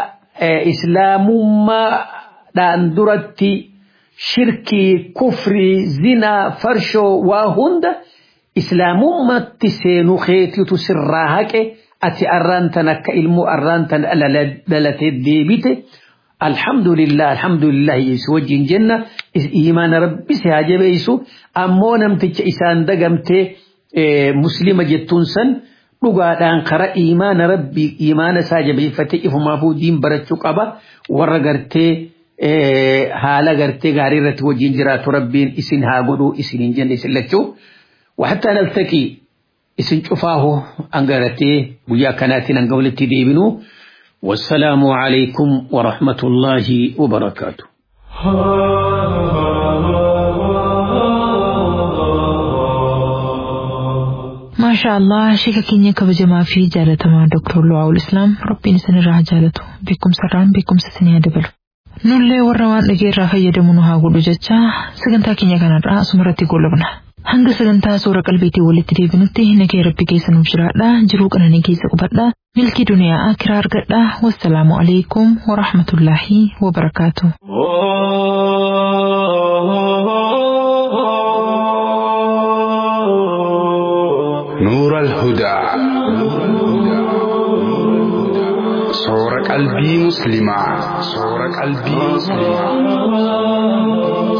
islaamummaadhaan duratti shirkii kufrii zinaa farshoo waa hunda islaamummatti seenuu keetiitu sirraa haqe ati arraan tan akka ilmoo arraan tan dhalatee deebite. الحمد لله الحمد لله يسوع وجين جنة إيمان ربي سهاجة بيسو أمو نمتج إسان دقمت مسلمة جتون سن dhugaadhaan kara imaana rabbii imaana isaa jabeeffatee ifumaafuu diin barachuu qaba warra gartee haala gartee gaarii irratti wajjin jiraatu rabbiin isin haa godhuu isin hin jenne isin lachuu waxattaa naltaqii isin cufaahu angaratee guyyaa kanaatiin hanga walitti deebinuu والسلام عليكم ورحمة الله وبركاته ما شاء الله شيكا كينيا كبجما في جالة مع دكتور لواء الإسلام ربي نسن الراه جالته بكم سران بكم سسنيا دبل نولي ورمان نجير فيدا منها قولو جتشا سجنتا كينيا كان الراه سمرتي قولبنا hanga sagantaa suura qalbiitii walitti deebinutti nagee rabbi keessa nuuf jiraadha jiruu qananii keessa qubadha milkii duniyaa akiraa argadha wassalaamu alaikum warahmatullaahi wabarakaatu. نور الهدى صور قلبي مسلمة صور قلبي مسلمة